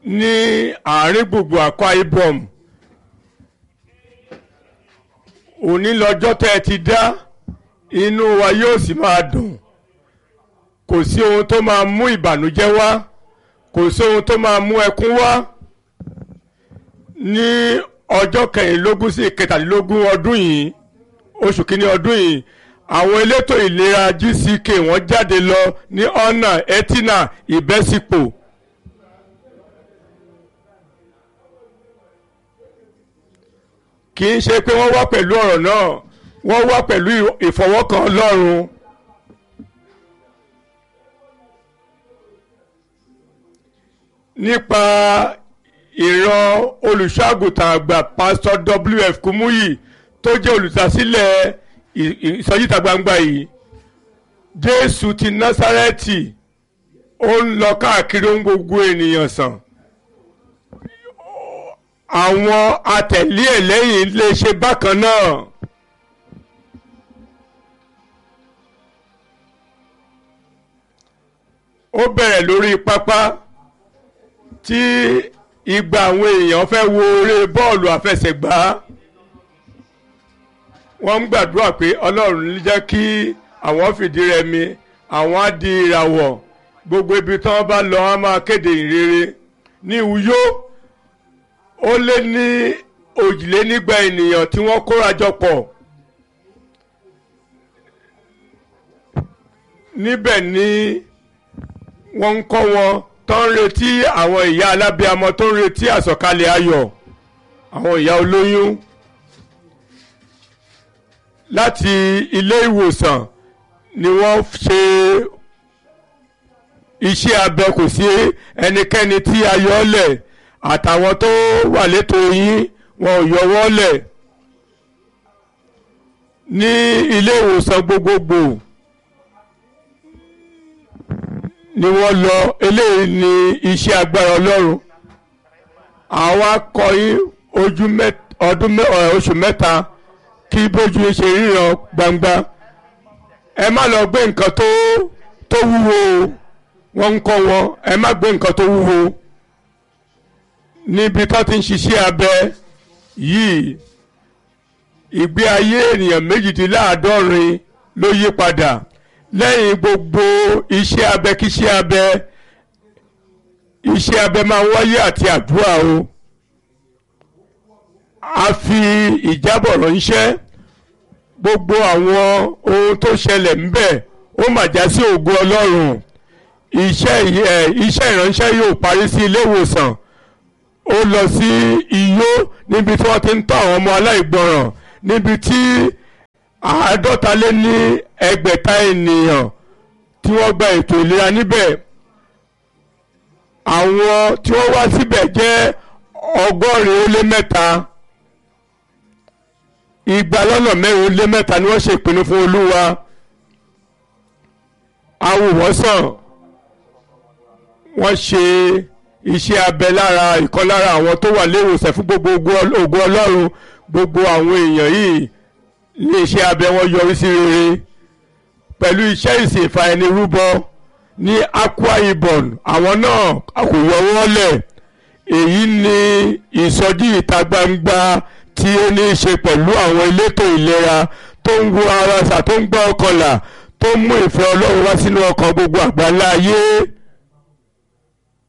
ní àárín gbùngbùn Akwa Ibom òní lọ́jọ́ tẹ́ ẹ ti dá inú wa yóò sì máa dùn kò sí ohun tó máa mú ìbànújẹ́ wá kò sí ohun tó máa mú ẹkún wá ní ọjọ́ kẹrìnlélógún sí kẹtàlélógún ọdún yìí oṣù kínní ọdún yìí àwọn elétò ìlera GCK wọ́n jáde lọ ní ọ̀nà etina ìbẹ́sípò. kì í ṣe pé wọ́n wá pẹ̀lú ọ̀rọ̀ náà wọ́n wá pẹ̀lú ìfọwọ́kàn Ọlọ́run. nípa ìran olùṣọ́àgùtàn àgbà pásítọ̀ WF Kúmúyì tó jẹ́ olùdásílẹ̀ ìsọjíta gbangba yìí Jésù ti Násárẹ́tì ó ń lọ káàkiri ohun gbogbo ènìyàn sàn àwọn atẹ̀lé ẹ̀ lẹ́yìn lè ṣe bákan náà. ó bẹ̀rẹ̀ lórí pápá tí igba àwọn èèyàn fẹ́ wo eré bọ́ọ̀lù àfẹsẹ̀gbá wọ́n ń gbàdúrà pé ọlọ́run jẹ́ kí àwọn fìdí rẹmi àwọn á di ìràwọ̀ gbogbo ibi tí wọ́n bá lọ wọ́n máa kéde ìrere ní Uyo ó lé ní òjìlénígba ènìyàn tí wọ́n kóra jọ pọ̀ níbẹ̀ ni wọ́n ń kọ́ wọn tó ń retí àwọn ìyá alábíamọ tó ń retí àsọ̀kalẹ̀ ayọ̀ àwọn ìyá olóyún láti ilé ìwòsàn ni wọ́n ṣe iṣẹ́ abẹ kò sí ẹnikẹ́ni tí a yọ ọ́ lẹ̀ àtàwọn tó wà létò yín wọn ò yọwọ́ lẹ̀ ní ilé ìwòsàn gbogbogbò ni wọ́n lọ eléyìí ní iṣẹ́ agbára ọlọ́run àwọn akọ̀yìn ojú ọdún oṣù mẹ́ta kí bójú ṣe ríran gbangba ẹ má lọ gbé nǹkan tó tó wúwo wọ́n ń kọ́ wọn ẹ má gbé nǹkan tó wúwo níbi tó ti ń ṣiṣẹ́ abẹ yìí ìgbé ayé ènìyàn méjìdínláàádọ́rin ló yí padà lẹ́yìn gbogbo iṣẹ́ abẹ kíṣẹ́ abẹ iṣẹ́ abẹ máa ń wáyé àti àdúrà o a fi ìjábọ̀ ránṣẹ́ gbogbo àwọn ohun tó ṣẹlẹ̀ ńbẹ̀ ó mà já sí ògo Ọlọ́run iṣẹ́ iṣẹ́ ìránṣẹ́ yóò parí sí ilé ìwòsàn ó lọ sí Iyó níbi tí wọ́n ti ń tọ́ àwọn ọmọ aláìgbọràn níbi tí àádọ́ta lé ní ẹgbẹ̀ta ènìyàn tí wọ́n gba ètò ìlera níbẹ̀ àwọn tí wọ́n wá síbẹ̀ jẹ́ ọgọ́rin ó lé mẹ́ta igba lọ́nà mẹ́rin ó lé mẹ́ta ni wọ́n ṣe ìpinnu fún Olúwa awòwọ́sàn wọ́n ṣe iṣẹ́ abẹ lára ìkan lára àwọn tó wà léwòsàn fún gbogbo ògo Ọlọ́run gbogbo àwọn èèyàn yìí ní iṣẹ́ abẹ wọn yọrí sí rere pẹ̀lú iṣẹ́ ìsìn ìfàẹnirúbọ ní Akwa Ibom àwọn náà kò yọwọ́ lẹ̀ èyí ni ìsọjí ìta gbangba tí ó ní í ṣe pẹ̀lú àwọn elétò ìlera tó ń wo ara ṣà tó ń gbọ́ ọkàn là tó ń mú ìfẹ́ Ọlọ́run wá sínú ọkàn gbogbo àgbáńlá ayé.